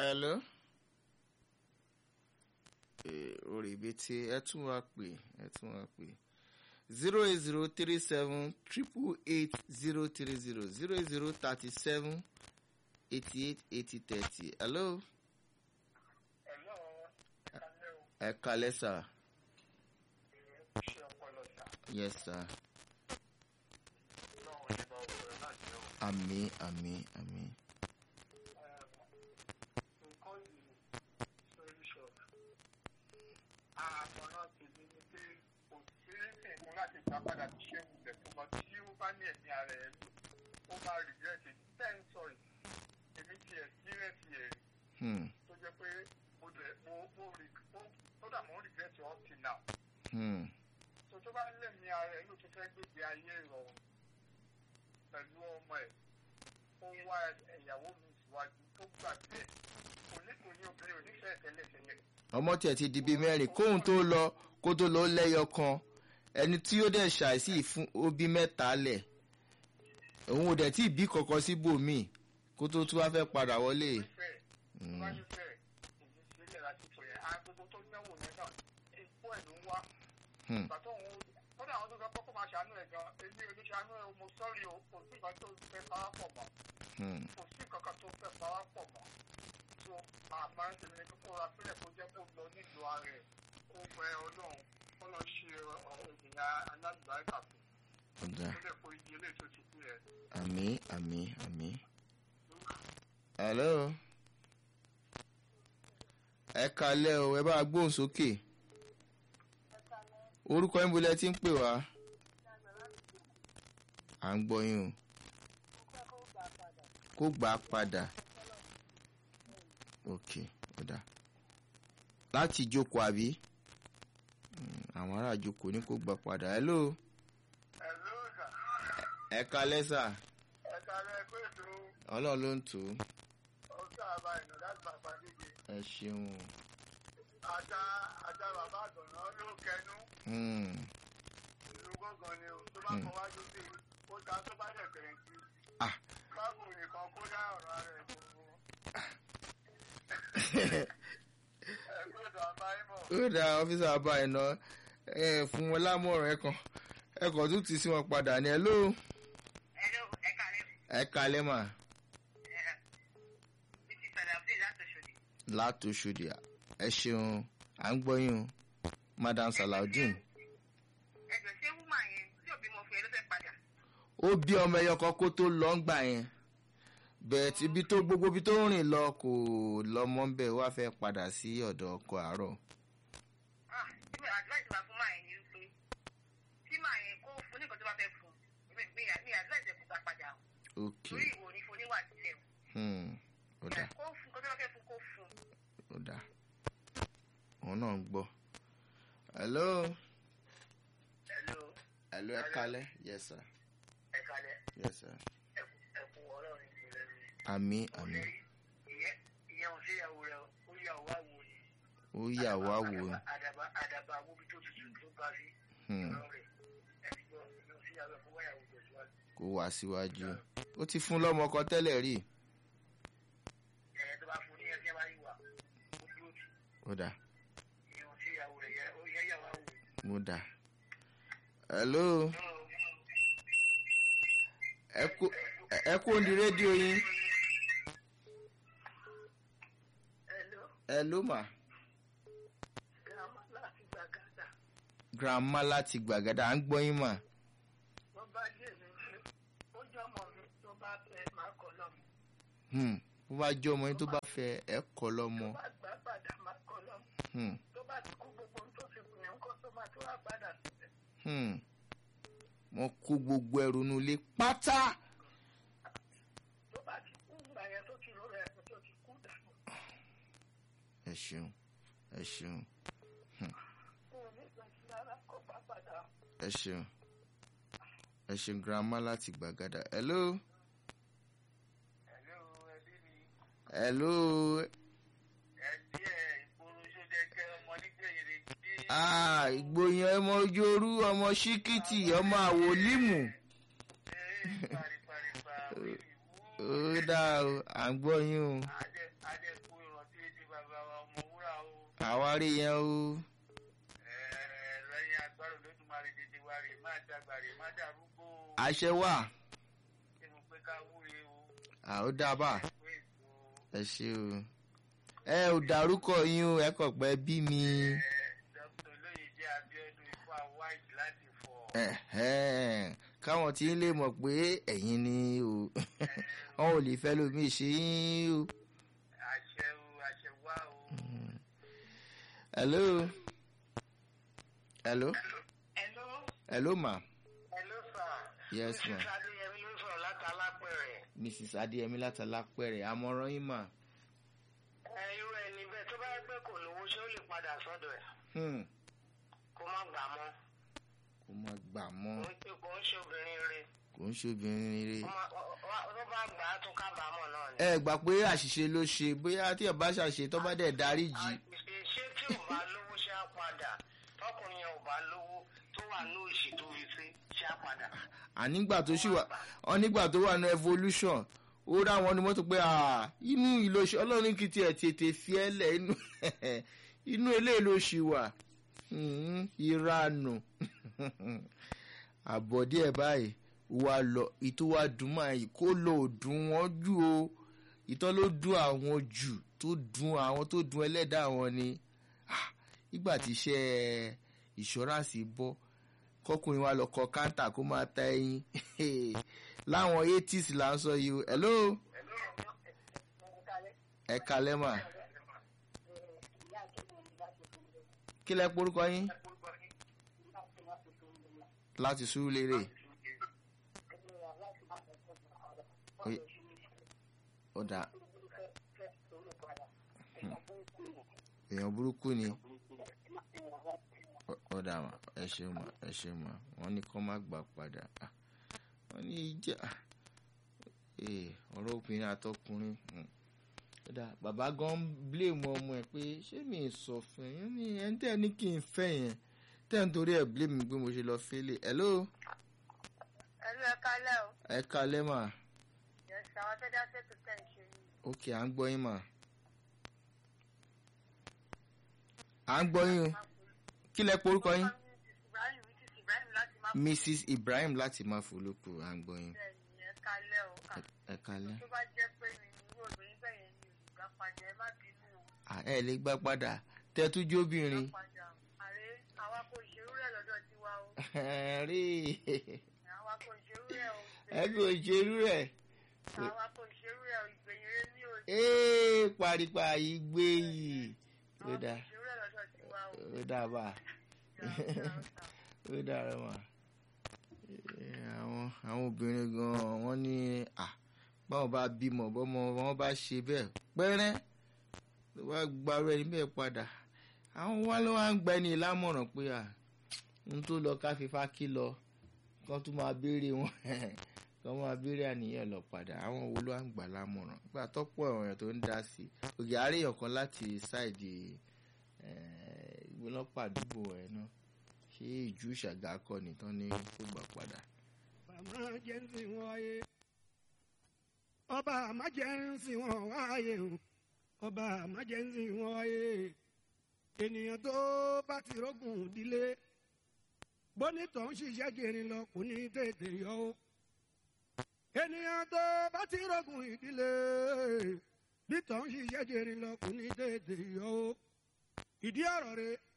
hello orí ibi tí ẹ tún wá pè ẹ tún wá pè zero eight zero three seven triple eight zero three zero zero eight zero thirty seven eighty eight eighty thirty hello ẹ kalẹ sà yes sir àmì àmì àmì. àmọ̀ràn tèmi ni pé kò sí ìmú láti gbà padà tí ṣé wulẹ̀ tó lọ tí ó bá ní ẹ̀mí ara ẹ̀ lò ó máa rìgírẹ́tì ten sọ̀rọ̀ èmi ti ẹ̀sírẹ́tì ẹ̀ Hmm, tó jẹ́ pé mo dẹ̀ mo mo rí mo tó dà mo ń rìgírẹ́tì up till now hmm, tó tó bá lẹ́mí ara ẹ̀ ló ti fẹ́ gbègbè ayé ìrọ̀rùn pẹ̀lú ọmọ ẹ̀ ó wá ẹ̀yàwó mi síwájú tó gbàgbé ẹ̀ kò ní kò ní obìnrin ò ní fẹ́ tẹ́lẹ̀tẹ́lẹ̀ ọmọ tiẹ̀ ti di bíi mẹ́rin kóhun tó lọ kó tó lọ lẹ́yọ kan ẹni tí ó dẹ̀ ṣàìsí fún òbí mẹ́ta lẹ̀ òun ò dẹ̀ tí ì bí kankan síbòmíì kó tó tún wá fẹ́ padà wọlé. fẹ́ Hmm, wáyé bẹ́ẹ̀ èyí sílẹ̀ lásìkò yẹn agogo tó náwó yẹn náà epo ẹ̀ ló ń wá hmm, ìgbà tó ń kódà àwọn tó fẹ́ kọ́kọ́ máa ṣàánú ẹ̀ gan èmi ò ní ṣàánú ẹ̀ mo sọ́ọ̀rì o kò sí nǹkan tó fẹ́ pawá pọ̀ mọ́ hmm. kò sí nǹkan tó fẹ́ pawá pọ̀ mọ́ tó àmọ́ ẹ̀sìn ní kókó ra sílẹ̀ kó jẹ́ kó lọ nílùú ara ẹ̀ kó bẹ ọlọ́run kó lọ ṣe ènìyàn alágbàáyà fún ọ̀dà kó lè kó iye ilé tó ti kú yẹn. àmì àmì àmì. hello ẹ kalẹ́ o ẹ bá gbóhùn sókè orúkọ yín bolẹ̀ tí ń pè wá à ń gbọ́ yín o kó gbà á padà ok ọ̀dà láti jókòó àbí Mm, àwọn ará jókòó ní kó gbà padà hello ẹ̀ ló sà ẹ kalẹ́ sà ẹ̀ka rẹ̀ pé ètò ọlọ́run ló ń tò ó ọ̀sán àbá ìnà láti bàbá níbi. ẹ ṣeun o. ajá ajá bàbá àgbọ̀nà ló kẹnu Hmm. ìlú gángan ni o tó bá kọ wájú sí i ó ta tó bá dẹ̀ bẹ̀rẹ̀ sí i. Ah. báwo nìkan kó dá ọ̀rọ̀ ara ẹ̀ gbogbo. ẹgbẹ́ ìdọ̀ àbáyémọ̀ ó dá ọ́fíìsì àbá iná ẹ fún wọn lámọ̀ràn ẹ̀kan ẹ̀kan tún ti sí wọn padà ní ẹ ló Hello, ẹ kàlẹ́. ẹ kalẹ́ mà Mrs. Salabdi látọ̀ṣọ́dì. látòṣòdì ẹ ṣeun à ń gbọ́ yín o madam salaudeen Ẹ̀jọ̀ ṣé wúmà yẹn tí òbí mo fi ẹ ló fẹ́ padà? ó bí ọmọ ẹyọ kan kó tó lọ ń gbà yẹn bẹ́ẹ̀ tí ibi tó gbogbo ibi tó ń rìn lọ kò lọ́mọ ń bẹ̀ wá fẹ́ padà sí ọ̀dọ̀ ọkọ àárọ̀ Ah, tí mo advice máa fún máa yẹn ni wípé tí máa yẹn kó fún ní nǹkan tó bá fẹ́ fún mi mi mi advice ẹ̀ kó gbà padà o. ok Torí ìwò ní fún níwà sílẹ̀ o. hmm. ó dà Kó fún nǹkan tó bá fẹ́ fún kó fún. ó dà òun náà ń gbọ́ hello hello hello ẹ kalẹ́ yes sir ẹ kalẹ̀ yes sir ẹkú ọlọ́run ìpínlẹ̀ mi. àmì àmì ìyẹn ò sí ìyàwó rẹ ó yà wá wò ni. ó yà wá wò ó àdàbà àdàbà awóbi tó tutù tó bá rí Hmm. ọ̀rọ̀ rẹ̀ ẹ̀ ti gbọ́ ìyẹn ò sí ìyàwó ẹ̀ fún wáyàwó tẹ̀síwájú. kó wá síwájú ó ti fún lọ́mọ kan tẹ́lẹ̀ rí ẹ̀ tó bá fún ní ẹ̀sìn wáyé wà ó dúró tì ó dà ìyẹn ò sí ìyàwó rẹ̀ yẹ ó yẹ yà wá wò. ó dà hello ẹ kú ẹ kú òǹdí rédíò yín hello hello mà grandma láti gbàgádà grandma láti gbàgádà à ń gbọ́ yín mà wọ́n bá dé mi pé ó jọ ọmọ mi tó bá fẹ́ máa kọ́ lọ́mọ Hmm. bó bá jẹ́ ọmọ yín tó bá fẹ́ ẹ kọ́ lọ́mọ tó bá gbà padà máa kọ́ lọ́mọ Hmm. tó bá ti kú gbogbo ohun tó fi kù yẹn kó tó máa tó wá padà síbẹ̀. Hmm. wọ́n kó gbogbo ẹrù nulẹ̀ pátá tó bá ti kú ìgbà yẹn tó ti rọrọ ẹ̀kọ́ tó ti kú dànù ẹ ṣeun ẹ ṣeun kó o ní ìgbàsí rárá kó bá padà ẹ ṣeun ẹ ṣeun grandma láti gbàgádà hello ẹ̀lẹ́ o ẹbí mi hello ẹ̀dí ẹ̀ ìgboro sódẹ́kẹ́ ọmọ nígbẹ̀yẹrẹ bí ah ìgbóyan ọmọ yorù ọmọ ṣíkìtì ọmọ àwòlímù ẹ̀ pariparipa wíwú ó dáa o à ń gbọ́ yín o adé adé kú ìrọ̀ àwárí yẹn o Ẹ̀ẹ́, lẹ́yìn agbára olódùmarè dédé wa rè má dàgbà rè má dàrúgbó o. àṣẹ wà Ṣé mo pé ká wúre o? àwọn dábàá Pé ètò ẹ ṣe o ẹ ò dárúkọ yín o ẹ kàn pẹ́ bí mi ẹ̀ Dr. Olóyèdé Abíọ́dún Ifá White láti fọ̀. Ẹ̀hẹ́n, káwọn tí ń lè mọ̀ pé ẹ̀yin ni o wọn ò lè fẹ́ lómi ṣe yín o. Àṣẹ o, àṣẹ wá o. hello hello Hello. hello ma Hello, sir. yes ma Mrs. Adéyẹmí ló sọ̀rọ̀ láti Alápẹ̀rẹ̀. mrs adéyẹmí látàlápẹ̀rẹ̀ àmọ̀ràn yín mà. Ẹ irú ẹni bẹ́ẹ̀ tó bá gbé kò lówó ṣé ó lè padà sọ́dọ̀ ẹ̀ Hmm, kó má gbà mọ́. kò má gbà mọ́ Kò ń pè kò ń ṣe obìnrin rẹ̀. kò ń ṣobìnrin rere. Ó má- ó- ó- Tó bá gbà á tún kábàámọ̀ náà ni. ẹ gbà pé àṣìṣe ló ṣe bóyá tí ẹ bá ṣàṣe tó bá dẹ̀ dárí jì Àṣìṣe ṣé tí ò bá lówó ṣé á padà? Tọkùnrin yẹn ò bá lówó tó wà ní òṣì tó fi sí ṣé á padà? ànígbà tó ṣì wà ọ nígbà tó wà ní evolution ó rá wọn ní mọ́tò pé ah, inú ìlòṣì ọlọ́run kì í tiẹ̀ tètè fi ẹ́ lẹ̀ inú inú eléyìí ló ṣì wà Hmm, ìranù àbọ̀dí ẹ̀ báyìí wà lọ ìtò wa dùn máa yìí kó lò ó dùn wọ́n jù o ìtọ́ ló dùn àwọn jù tó dùn àwọn tó dùn ẹlẹ́dàá wọn ni Ah, nígbà tí iṣẹ́ ìṣọ́ránsì bọ́ kọkùnrin wa lọ kọ káńtà kó máa ta ẹyin láwọn eighties là ń sọ yìí o hello ẹ kalẹ́ mà kí lẹ porúkọ yín láti sùúrù lérè ó dà èèyàn burúkú ni Ó- ó dà mà ẹ ṣeun mà ẹ ṣeun mà wọ́n ní kó má gbà padà Ah, wọ́n ní ìjà ee ọ̀rọ̀ obìnrin àtọkùnrin hmm. ó dà bàbá gan blame ọmọ ẹ pé ṣé mi ì sọ fún yín ní ẹni tẹ́ ẹ ní kí n fẹ́ yẹn tẹ́ ẹ ń torí ẹ̀ blame mi pé mo ṣe lọ fẹ́lẹ̀ hello Ẹ̀lú ẹ kálẹ̀ o. ẹ kalẹ́ mà Yẹ̀sì àwọn tó dá sètò tẹ̀ ń ṣe yìí. ok à ń gbọ́ yín mà à ń gbọ́ yín o kí lẹ porúkọ yín Ibrahim Mrs. Ibrahim láti má mrs ibrahim láti má folókù à ń gbọ́ yín bẹ́ẹ̀ ni ẹ kálẹ̀ o. Ẹ- ẹ kalẹ́ Tó bá jẹ́ pé mi ní irú obìnrin bẹ́ẹ̀ yẹn ni olùgbà padà ẹ má bínú o. Ah, ẹ lè gbà padà tẹ́tújú obìnrin Padà àrẹ àwa kò ṣerú rẹ̀ lọ́dọ̀ tiwa o. rí Àwa kò ṣerú rẹ̀ o. ẹ kò ṣerú ẹ̀ Àwa kò ṣerú rẹ̀ o. Ìgbẹ̀yìn rẹ̀ ní o. ee paripa yìí gbé yìí ó Àwa kò dà ṣerú rẹ̀ lọ́dọ̀ tiwa o. ó dà bá Ìyá ó dára mà Eh, àwọn àwọn obìnrin gan wọ́n ní à báwọn bá bímọ bọ́mọ wọn bá ṣe bẹ́ẹ̀ pẹ́rẹ́ ló wá gbarú ẹni bẹ́ẹ̀ padà àwọn wá ló wá ń gba ẹni lámọ̀ràn pé à ń tó lọ ká fífa kí lọ kán tún máa béèrè wọn kán máa béèrè àníyàn lọ padà àwọn wo ló wá ń gbà lámọ̀ràn gbà tọ́pọ̀ èèyàn tó ń dá sí i ògì àárẹ̀yàn kan láti ṣáìdì ìgbónápà àdúgbò ẹ̀ náà ṣé ìjú ṣàgá kọ nìkan ní kó gbà padà. bàmá jẹ́ ń sìn wọ́n wáyé ọba àmá jẹ́ ń sìn wọ́n wáyé o ọba àmá jẹ́ ń sìn wọ́n wáyé ènìyàn tó bá ti rógùn ìdílé bónítọ̀ ń ṣiṣẹ́ jẹrin lọ kò ní tètè yọ o ènìyàn tó bá ti rógùn ìdílé bítọ̀ ń ṣiṣẹ́ jẹrin lọ kò ní tètè yọ o ìdí ọ̀rọ̀ rẹ̀